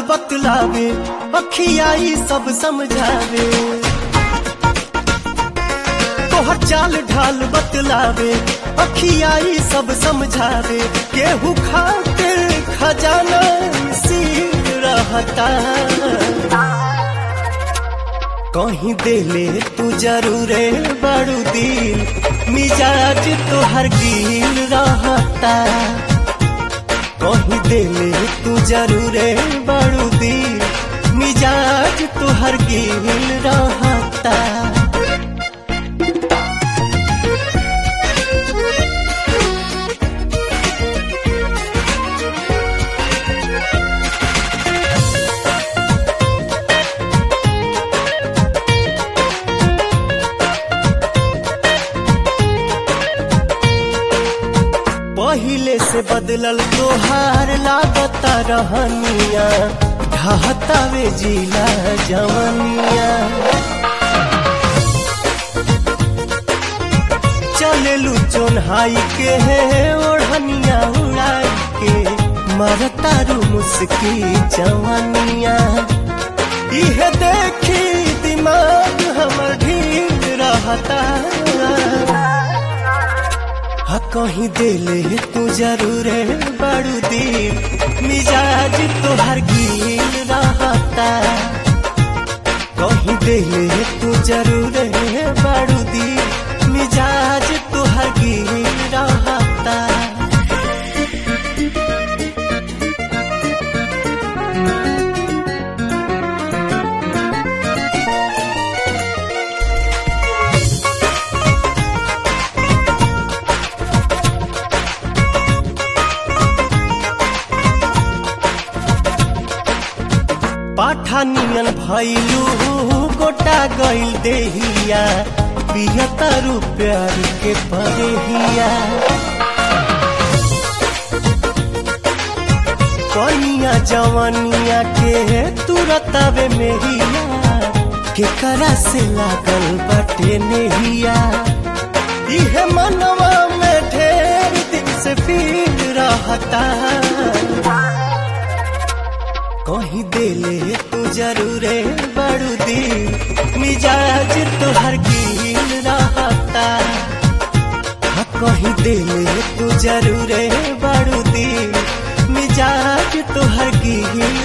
बतलावे अखियाई सब समझावे तोहर चाल ढाल बतलावे अखियाई सब समझावे केहू खातिर खजाना सील रहता कहीं देले तू जरूरे बड़ू दिल मिजाज तोहर गिल रहता कहीं देले तू जरूरे बड़ू दिल मिजाज तोहर गिल रहता पहिले से बदलल तोहार लागता रहनिया ढहतावे जिला जवनिया चलेलू चोन्हाई के है ओढ़निया उड़ाई के मरतारू मुस्की जवनिया इहे देखी दिमाग हमर ढील रहता हा कहीं दिले तू जरूर बड़ू दिल मिजाज तोहर गिल रहता कहीं दिले तू जरूर बड़ू दिल मिजाज तोहर गिल रहता पाठानियन भैलू गोटा गइल देहिया पियतारू प्यार के परेहिया कनिया जवनिया के तुरतावे मेहिया के करा से लागल बटे नेहिया इहे मनवा में ढेर दिन से फील रहता कहीं दिले तू जरूरे बड़ू दिल मिजाज तोहर गिल रहता हाँ कहीं दिले तू जरूरे बड़ू दिल मिजाज तोहर गिल